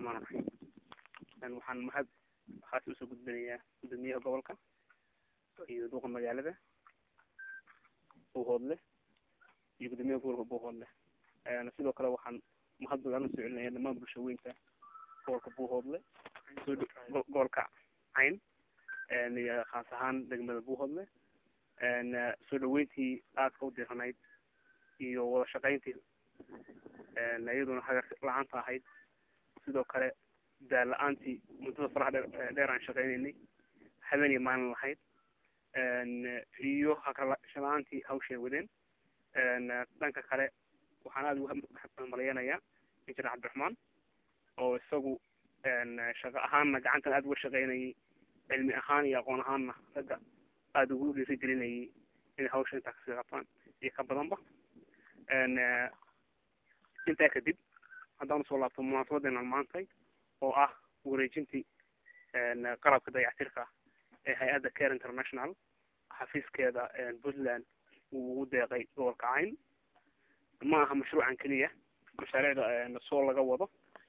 raxmaan raxiim waxaan mahad haasi usoo gudbinayaa guddoomiyaha gobolka iyo duuqa magaalada buuhoodle iyo guddoomiyaha gobolka buuhoodle sidoo kale waxaan mahad badan usoo celinaya dhamaan bulshaweynta gobolka buuhoodle gobolka cayn iyo khaas ahaan degmada buuhoodle soo dhaweyntii aadka u diranayd iyo wada shaqayntii iyaduna hagar la-aanta ahayd sidoo kale daal la-aantii muddada faraha dheer aan shaqaynaynay habeen iyo maalin lahayd iyo hagarlasho la-aantii hawshay wadeen dhanka kale waxaan aada uga malayanayaa injineer cabdiraxmaan oo isagu shaqo ahaanna gacantan aada uga shaqaynayay cilmi ahaan iyo aqoon ahaanna ragga aada ugu dhiiri gelinayay inay hawsha intaa kasii qabtaan iyo ka badanba intaa kadib haddaan usoo laabto munaasabadeena maantay oo ah wareejintii qalabka dayactirka ee hay-adda care international xafiiskeeda puntland uu ugu deeqay gobolka cayn ma aha mashruucan keliya mashaariicda soo laga wado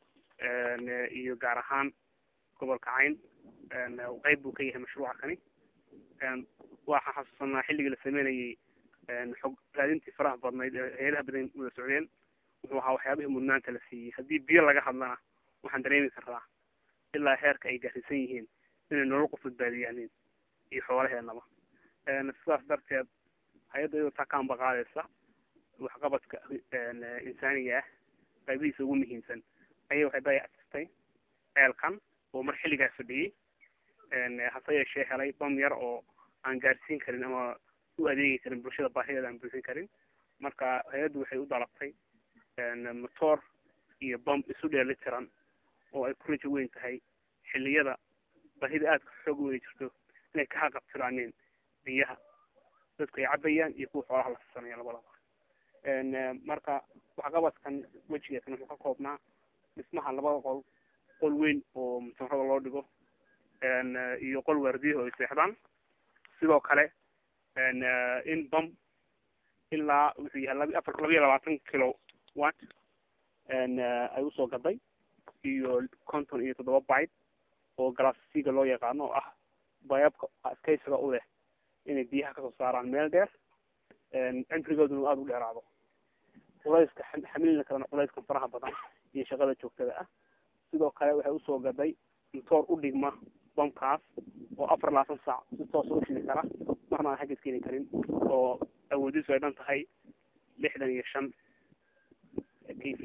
iyo gaar ahaan gobolka cayn qeyb buu ka yahay mashruuca kani waxaan xasuusanaa xilligii la sameynayay xog raadintii faraha badnayd ee heelaha badan wada socdeen wuxuu ahaa waxyaabihii mudnaanta la siiyey haddii biyo laga hadlana waxaan dareemi karaa ilaa heerka ay gaarsiisan yihiin inay nolol qof badbaadiyaanin iyo xoolaheenaba sidaas darteed hay-adda iyadoo taa kaanba qaadaysa waxqabadka insaaniga ah qaybihiisa ugu muhiimsan ayay waxay dayactirtay ceelkan oo mar xilligaa fadhiyey hase yeeshee helay bam yar oo aan gaarsiin karin ama u adeegi karin bulshada baahideeda aan buuxin karin marka hay-addu waxay u dalabtay motor iyo bam isu dheeli tiran oo ay ku rajo weyn tahay xilliyada baahida aadka xoog weyni jirto inay ka haqabtiraaneen biyaha dadku ay cabayaan iyo kuwa xoolaha la sisanaya labadaba marka waxqabadkan wejigeekan wuxuu ka koobnaa dhismaha labada qol qol weyn oo musanrada loo dhigo iyo qol waardiyaha oo ay seexdaan sidoo kale in bam ilaa wuxuu yahay laba afar labiyo labaatan kilo wat ay usoo gaday iyo konton iyo toddoba bite oo galaasiga loo yaqaano oo ah bayabka adkaysiga u leh inay biyaha kasoo saaraan meel dheer cimrigooduna aada u dheeraado culayska xamilina kalena culayskan faraha badan iyo shaqada joogtada ah sidoo kale waxay usoo gaday motoor u dhigma bamkaas oo afar labaatan saac si toosa u shidi kara marna aan xaggas keeni karin oo awoodiisu ay dhan tahay lixdan iyo shan k v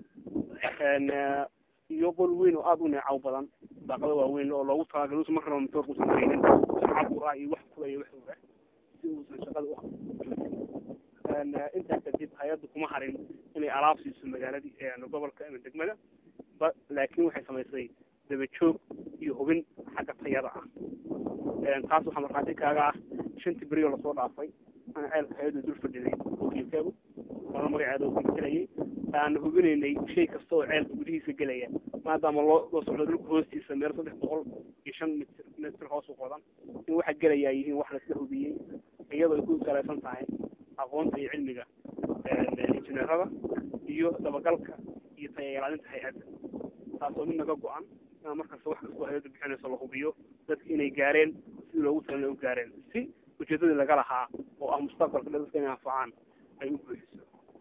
a iyo qol weyn oo aada u neecaw badan daaqado waaweyn oo loogu talagalay usan marnaba motoorka usan keenin cabur ah iyo wax kula iyo wax oga si uusan shaqada u intaa kadib hay-addu kuma harin inay alaab siiso magaaladii gobolka ama degmada ba laakin waxay samaysay daba joog iyo hubin xagga tayada ah taas waxaa markhaati kaaga ah shantii berioo lasoo dhaafay ana ceelka hay-addu dul fadhiday wakiilkeedu oona magaceeda ugelayay aan hubinaynay shay kasta oo ceelka gudihiisa gelaya maadaama loo loo socdo dhulka hoostiisa meel saddex boqol iyo shan mitr mitr hoos u qodan in waxa gelayaa yihiin wax laisla hubiyey iyadoo ay ku salaysan tahay aqoonta iyo cilmiga injineerada iyo dabagalka iyo taya ilaalinta hay-adda taasoo mid naga go-an inaa markasta wax kastoo hay-addu bixinayso la hubiyo dadka inay gaareen sidii loogu talana u gaareen si ujeedadii laga lahaa oo ah mustaqbalka dadka inay anfacaan ay u buuxiso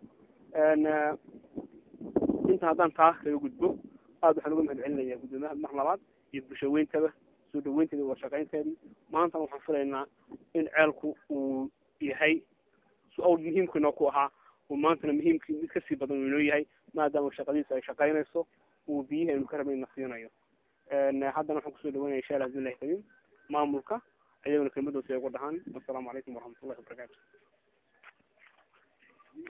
inta haddaan taa kaga gudbo aada waxaan uga mahad celinayaa guddoomiyaha mar labaad iyo bulshaweyntaba soo dhaweynteeda wada shaqaynteedii maantana waxaan filaynaa in ceelku uu yahay su-aal muhiimkiinoo ku ahaa uu maantana muhiimkii mid kasii badan uu inoo yahay maadaama shaqadiisa ay shaqaynayso uu biyihi aynu ka rabayna siinayo haddana waxaan kusoo dhaweynaya insha allah bismillahi kariim maamulka ayagona kelmadoosi ay ugu dhahaan assalaamu calaykum waraxmatullahi wabarakaatu